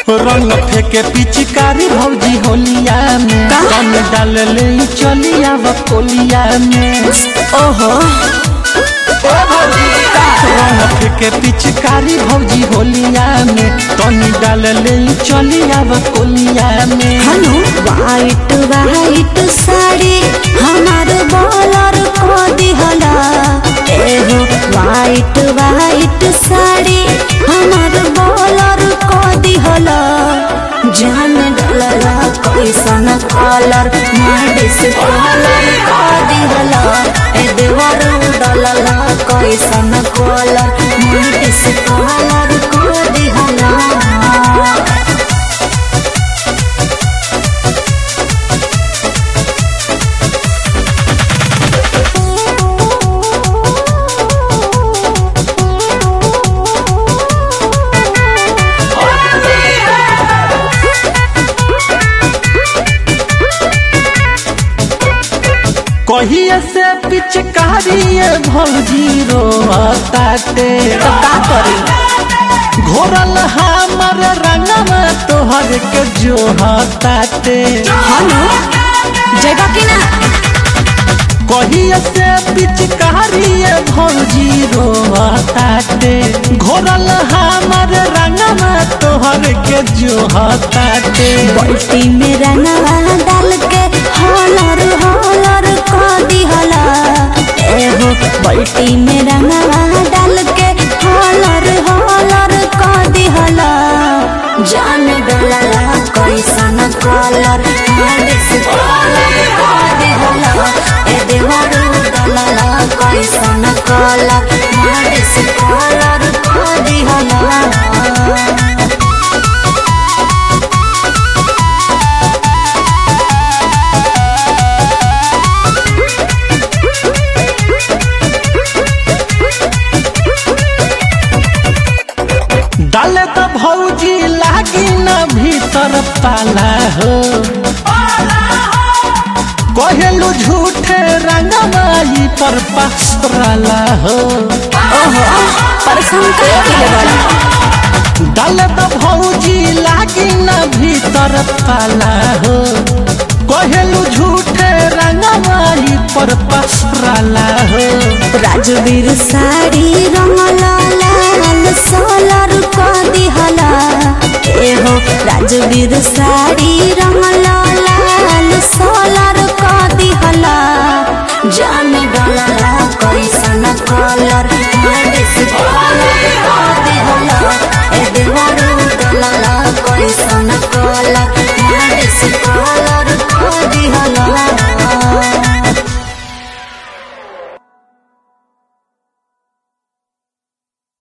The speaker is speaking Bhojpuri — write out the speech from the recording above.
रंग फेंके पिचकारी भौजी होलिया में का? कम डाल ले चलिया बकोलिया में ओहो रंग फेंके पिचकारी भौजी होलिया में तनी डाल ले चलिया बकोलिया में हनु वाइट वाइट साड़ी हमार बॉलर को दिहला एहो वाइट वाइट साड़ी हमार बॉलर को दिहला जान डलला कैसन कलर माडिस कलर को दिहला ए देवर डलला कैसन कलर माडिस कलर को दिहला कहिए से पिचकारी भौजी रोताते तो का करी घोरल हमर रंगवा तोहर के जोहताते हनु जगह की ना कहिए से पिचकारी भौजी रोताते घोरल हमर रंगवा तोहर के जोहताते बाल्टी में रंगवा डाल के हॉलर हॉलर को दिहला एहो बाल्टी में रंगवा डाल के हॉलर हॉलर को दिहला जान डलला कैसन कलर मालिस कलर को दिहला ए देवरू डलला कैसन कलर मालिस कलर को दिहला डाले तो भौजी लागी न भीतर पाला हो कहेलू झूठे रंगमाई पर पसराला हो ओहो परेशान कर के बड़ा डाले तो भौजी लागी न भीतर पाला हो कहेलू झूठे रंगमाई पर पसराला हो राजवीर साड़ी रंगला लाल सोलर को दिहला एहो राजवीर साड़ी रंगला लाल सोलर को दिहला जान डलला कैसन कलर